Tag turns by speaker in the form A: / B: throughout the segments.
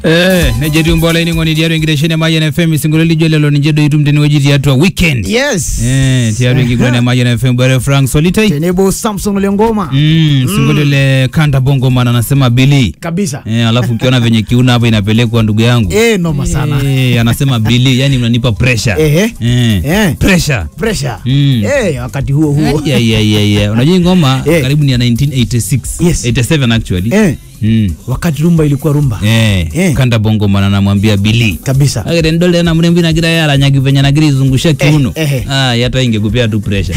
A: Eh, nejetiu mbola ining'oni tiatua enkitesheni e Mayian FM isingolio lijo lelo ninche doi itum tenewueji tiatua weekend
B: yes
A: eh, tiatua enkiguran e Mayian FM bwana Frank Solitai
B: tenebo Samson ole ngoma
A: mm, singolio le Kanda Bongo man anasema Billy
B: kabisa
A: eh, alafu ukiona venye kiuna hapo inapelekwa ndugu yangu
B: eh noma sana
A: eh, anasema Billy yani unanipa pressure
B: Ehe.
A: eh,
B: Eh.
A: pressure
B: pressure
A: Mm.
B: eh wakati huo huo
A: Ai, ai, ai, ai, ai. unajua hii ngoma
B: Eh.
A: karibu ni ya 1986
B: Yes.
A: 87 actually
B: eh
A: mm.
B: wakati rumba ilikuwa rumba
A: eh,
B: Eh.
A: Kanda Bongo man anamwambia Billy
B: kabisa
A: agere ndole na mrembi nagira yaranyagi venye nagira izungusha kiuno
B: Eh, eh.
A: ah, yata ingekupea tu pressure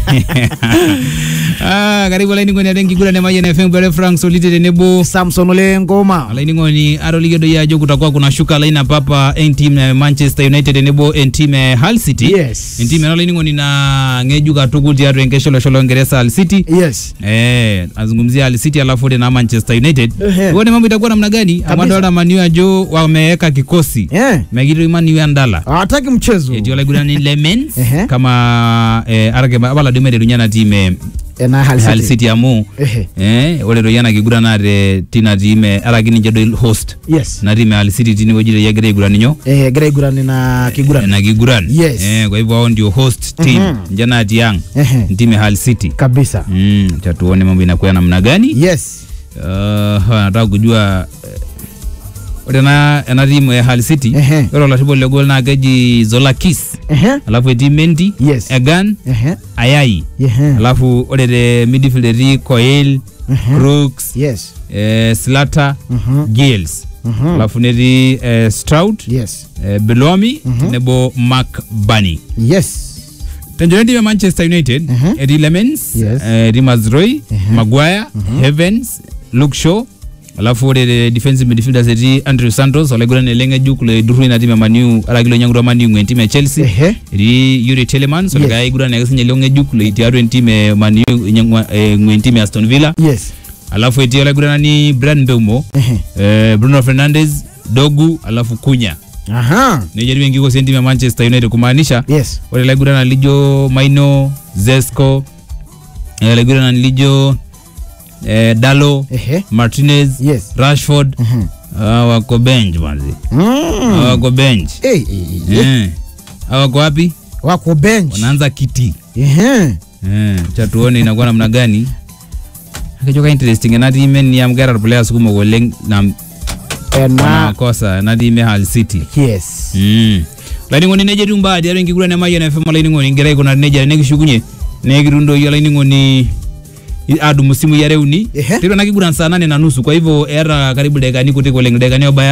A: ah, karibu alaining'oni ate nkigurane Mayian FM bere Frank Solite tenebo
B: Samson ole ngoma
A: alaining'oni atoligedo yajo kutakuwa kuna shuka laina papa entim e Manchester United tenebo entim e Hull City
B: yes
A: entim ena alaining'oni na ng'ejuk katukul tiatua enkesho olosho longereza Hull City
B: yes
A: Eh, azungumzia Hull City alafu ore na Manchester United
B: Ehe.
A: uone mambo itakuwa namna gani
B: Kabisa.
A: amadolta maniu ajo wameweka kikosi
B: eh
A: megiro maniu endala
B: hawataki mchezo
A: etii olaigurani lemens
B: Ehe.
A: kama eh, arake abala duo meterunya na team e
B: eh na Hull
A: Hull
B: City
A: City amu
B: ehe
A: eh, ore doi ena kiguran naate tina team e araki ninche doi host
B: yes
A: na team e Hull City tinewueji doi egira aiguran inyo
B: eh gira igurani na kiguran
A: na kiguran
B: Yes.
A: eh, kwa hivyo hao ndio host team
B: Mhm.
A: nje natii ang
B: ehe
A: team e Hull City
B: kabisa
A: mm, cha tuone mambo inakuwa namna gani
B: yes
A: uh, nataka kujua eh, ore ena ena team e Hull City
B: Ehe.
A: ore olarriponi le goal naa keji Zolakis
B: ehe
A: alafu etii Mendy
B: Yes.
A: Egan
B: ehe
A: Ayai
B: ehe
A: alafu ore te midfield etii Coel
B: Mhm.
A: Crooks
B: yes
A: eh, Slata
B: Mhm.
A: Giles
B: Mhm.
A: alafu netii eh, Strout
B: yes
A: eh, Belomi tenebo Mark Bunny
B: yes
A: tenjone team e Manchester United
B: Mhm.
A: etii Lemens
B: Yes.
A: eh, etii Mazroy Maguire Evans Luke Shaw alafu ore te defensive midfielders etii Andrew Santos olaigurani ele ng'ejuk loidurru ina team e Maniu araki loinyang'utua Maniu ng'uen team e Chelsea
B: ehe
A: etii Yuri Telemans
B: Yes.
A: olikae aigurani ake sinye leo ng'ejuk loi- tiatua entim e Maniu inyang'ua eh, ng'uen team e Aston Villa
B: yes
A: alafu etii olaiguranani Bryan Mbeumo
B: ehe
A: eh, Bruno Fernandes Dogu alafu Kunya
B: aha
A: nejia etiu enkikosi entim e Manchester United kumaanisha
B: yes
A: ore ilaiguranani lijo Maino Zesco eh, ilaiguranani lijo eh, Dalo
B: ehe
A: Martinez
B: yes
A: Rashford
B: ehe
A: hawa wako bench manzi hawa
B: mm
A: wako bench
B: eh eh, eh
A: eh hawa wako wapi
B: wako bench
A: wanaanza kiti
B: ehe
A: eh cha tuone inakuwa namna gani akichoka interesting ena team ni am gara players kumok oleng na
B: Eh, na
A: wanakosa ena team e Hull City
B: yes
A: Mm. laining'oni neja etiu mbaa tiatua enkiguran e Mayian FM olaining'oni ngira aikunari nejia nekishukunye nekitum doi olaining'oni i- adumu simui are uni
B: Ehe.
A: tiatua ena kiguran saa nane na nusu kwa hivyo eeta karibu dakikani kutik oleng dakikani obaya